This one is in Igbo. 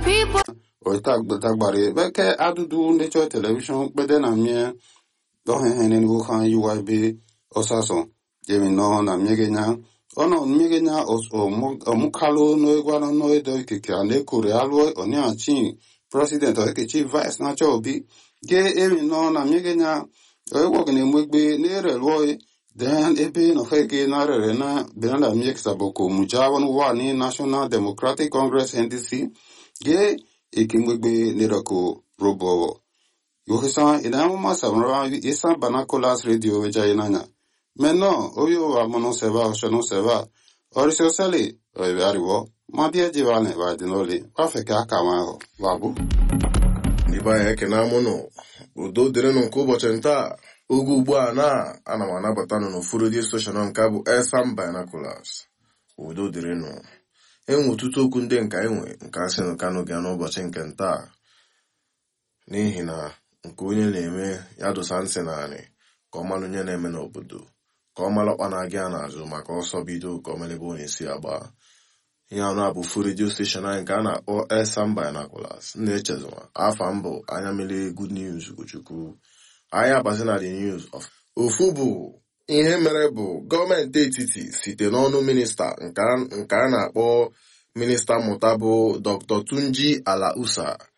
people. oita dagbare beke adudu nature television kpede na mie dohehene ni wuhan UIB osaso jemi no na miegenya ono miegenya omukalo no egwano no edo ikike anekore alwo oni achi president okechi vice na chobi ge emi no na miegenya ewo gene mwegbe nere lwo then ebe no hege na rere na benanda miek saboko mujawon wa ni National Democratic Congress NDC ge ikimwegbe nirako robo yohisa ina ma samra isa banacolas radio veja inanya meno oyo wa mono seva oshono seva orisio sele ariwo ma bia jivane va dinoli wa feka kama ho babu Ibe anyị ekene amụnụ udo dịrịnụ nke ụbọchị ntaa oge ugbu a na ana m anabata nụ n'ofu redio steshọn nke bụ Elsam Binoculars udo dịrịnụ enwe ọtụtụ okwu ndị nka enwe nke asị nụ kanụ bịa n'ụbọchị nke ntaa n'ihi na nke onye na-eme ya dosa ntị naanị ka ọ mara onye na-eme n'obodo ka ọ mara ọkpa na-aga ya n'azụ maka ọsọ bido ka ọ mere ebe ọ na-esi agba ihe anụ a bụ fu redio steshọn anyị nke a na-akpọ Elsam Binoculars na-echezọma afa mbụ anya mere good news Ugochukwu anyị abazi na the news of ofu bụ ihe mere bụ gọọmenti etiti site n'ọnụ minista nke a na-akpọ minista mmụta bụ Dr. Tunji Alausa